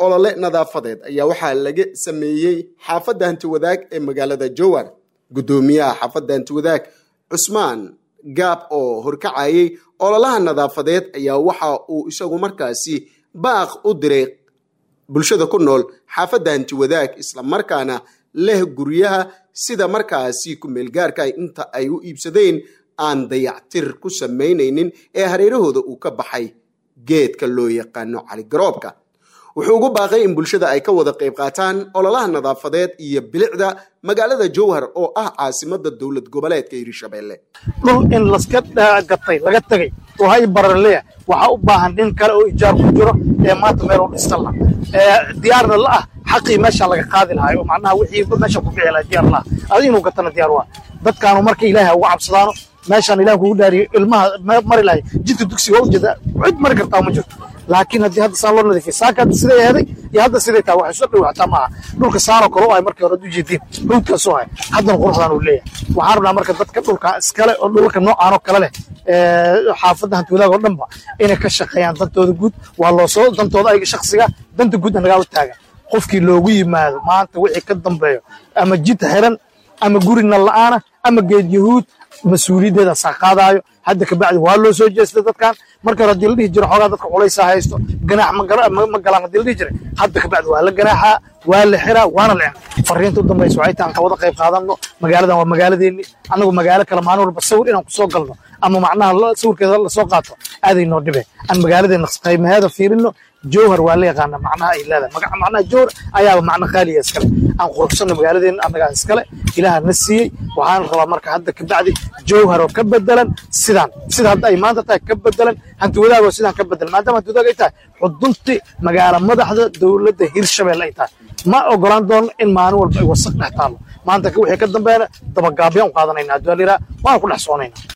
olole nadaafadeed ayaa waxaa laga sameeyey xaafadda hantiwadaag ee magaalada jowar guddoomiyaha xaafadda hantiwadaag cusmaan gaab oo horkacayay ololaha nadaafadeed ayaa waxa uu isagu markaasi baaq u diray bulshada ku nool xaafadda hantiwadaag islamarkaana leh guryaha sida markaasi ku-meelgaarka inta ay u iibsadeen aan dayactir ku samaynaynin ee hareerahooda uu ka baxay geedka loo yaqaano caligaroobka wuxuu ugu baaqay in bulshada ay ka wada qayb qaataan ololaha nadaafadeed iyo bilicda magaalada jowhar oo ah caasimada dowlad goboleedka hirshabelle dhul in laska gatay laga tegay oo hay bararleya waxaa u baahan nin kale oo ijaar ku jiro ee maanta meel u dhistan la diyaarna la ah xaqii meesha laga qaadi lahay oo macnaha wixii meesha ku bixi lahay diyaar la ah adi inuu gatana diyaar waa dadkaanu marka ilaahay uga cabsadaano meeshaan ilaah kugu dhaariyo ilmaha mari lahay jidka dugsiga waa ujeeda cid mari kartaa ma jirto laakiin haddii hadda saan loo nadiifiya saaka hadda siday aheeday iyo hadda siday tahay waxay soo dhow xataa maaha dhulka saanoo kale u ahay markii hore ad ujeediin hawdkaasoo ahay haddana quruxdaan uu leeyahay waxaan rabnaa marka dadka dhulka iskale oo dhulka noocaanoo kale leh xaafadda hantiwadaag oo dhanba inay ka shaqeeyaan dantooda guud waa loo soo dantooda ayaga shaksiga danta guud anagaa u taagan qofkii loogu yimaado maanta wixii ka dambeeyo ama jid xiran ama guri nal la'aana ama geed yahuud mas-uuliyaddeeda saa qaadaayo hadda kabacdi waa loo soo jeestay dadkan marka hore hadii la dhihi jiro xoogaa dadka culaysaa haysto ganaax ma galaan hadii la dhihi jiray hadda kabacdi waa la ganaaxaa waa la xiraa waana la fariinta u dambaysa waxay tahay aan ka wada qayb qaadanno magaaladan waa magaaladeeni annagu magaalo kale maalin walba sawir inaan kusoo galno ama macnaha sawirkeeda lasoo qaato aaday noo dhibe aan magaaladeena qaymaheeda fiirino jowhar waa la yaqaana macnaha ay leedahay macnaha jowhar ayaaba macno qaaliya iskale aan quruxsanno magaaladeena annagaa iskale ilaaha na siiyey waxaan rabaa marka hadda kabacdi jowhar oo ka bedelan sidaan sida hadda ay maanta tahay ka bedelan hanti wadaag oo sidaan ka bedelan maadaama hanti wadaag ay tahay xudunti magaala madaxda dowladda hirshabelle ay tahay ma ogolaan doono in maalin walba ay wasaq dhex taallo maanta wixii ka dambeena dabagaabyaan u qaadanayna haddii waa la yidhaha waan ku dhex soonayna